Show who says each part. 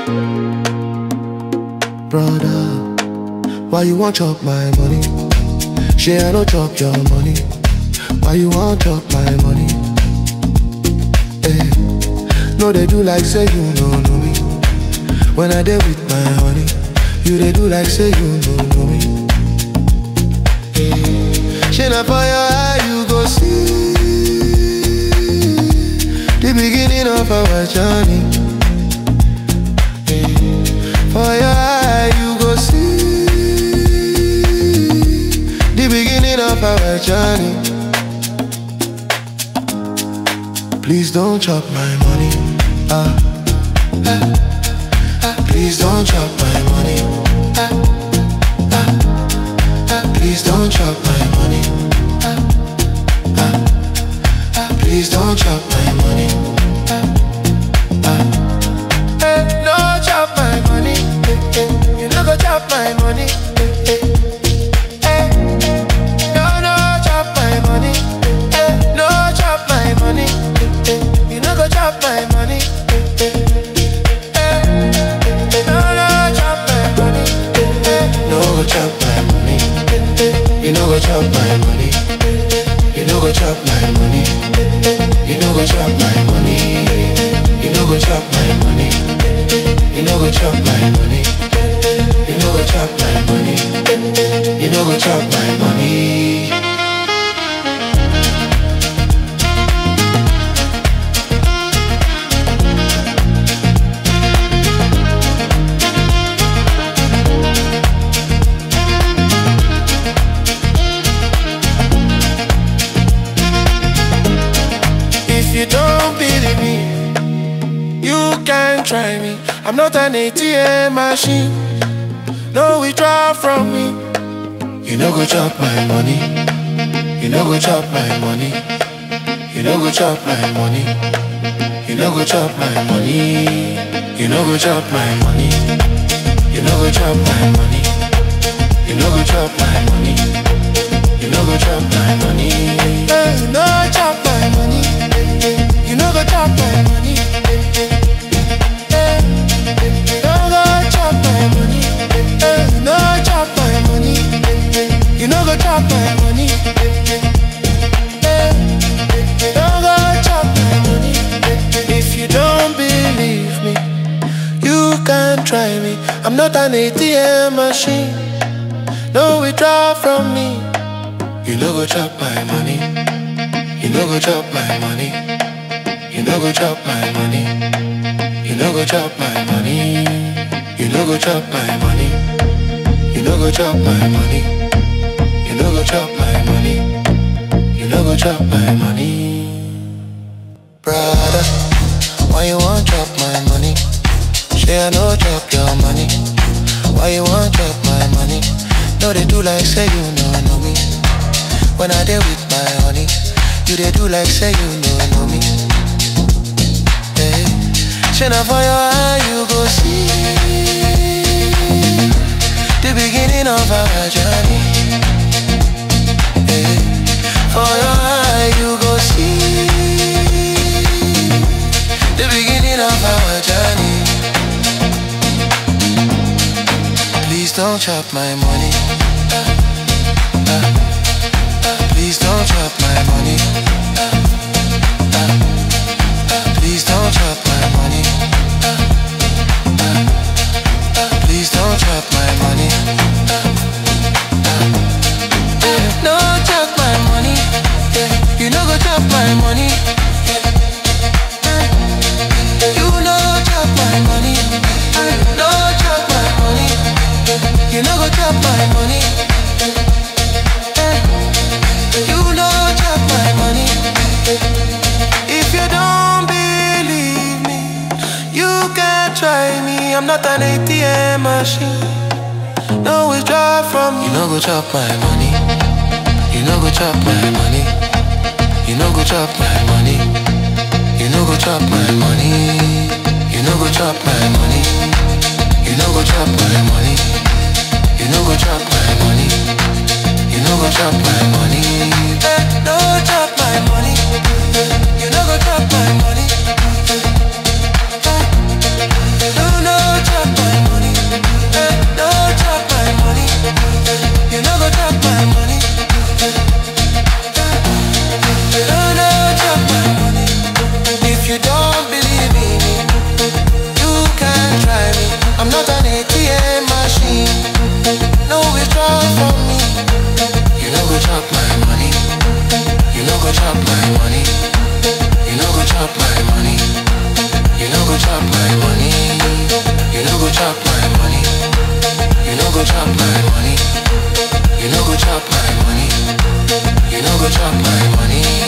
Speaker 1: Brother, why you want chop my money? Share I no chop your money. Why you want chop my money? Eh, no they do like say you no know me. When I dey with my honey, you they do like say you no know me. Eh, shine na for your eye you go see the beginning of our journey. For your eye, you go see the beginning of our journey. Please don't chop my money. Ah, ah, ah. Please don't chop my money. Ah, ah, ah. Please don't chop my money. Ah, ah, ah. Please don't chop my money. Ah, ah. Eh, no chop my money. Eh, eh. You no go chop my money. Eh, eh. Eh, no, no chop my money. Eh, no chop my money. Eh, eh. You no go chop my money. Eh, eh. Eh, no, no chop my money. Eh, eh. No go chop my money. Eh, eh. You no go chop my money. You no go chop my money. You no go chop my money. You no go chop my money. You no go chop my money. You no go chop my money. You no go chop my money. If you don't believe me, you can try me. I'm not an ATM machine. No withdraw from me. You no go chop my money. You no go chop my money. You no go chop my money. You no go chop my money. You no go chop my money. You no go chop my money. You no go chop my money. You no go chop my money. Hey, you no chop my money. You no go chop my money. Hey, you no go chop my money. Hey, you no chop my money. You no go chop my money. Hey, you no go chop my money. If you don't believe me, you can try me. I'm not an ATM machine. No withdraw from me. You no go chop my money. You no go chop my money. You no go chop my money. You no go chop my money. You no go chop my money. You no go chop my money. You no go chop my money. You no go chop my money. Brother, why you want chop my money? Say I no chop your money. Why you want chop my money? No, they do like say you know know me. When I dey with my honey, you they do like say you know know me. Hey, shine for your eye, you go see the beginning of our journey. Hey, for your eye, you go see the beginning of our journey. Please don't chop my money. Ah, ah, ah. Please don't chop my money. Ah, ah, ah. Please don't chop my money. Ah, ah, ah. Please don't chop my money. Ah, ah. Eh, No chop my money. Yeah. You no go chop my money. Yeah. Eh, You no chop my money. Eh, No chop my money. You no go chop my money. Eh, You no chop my money. If you don't believe me, you can try me. I'm not an ATM machine. No withdraw from me. You no go chop my money. You no go chop my money. You no go chop my money. You no go chop my money. You no go chop my money. You no go chop my money. You no go chop my money. You no go chop my money. Eh, no chop my money. Eh, You no go chop my money. Eh, no no money. You no go chop my money. You no go chop my money. You no go chop my money. You no go chop my money.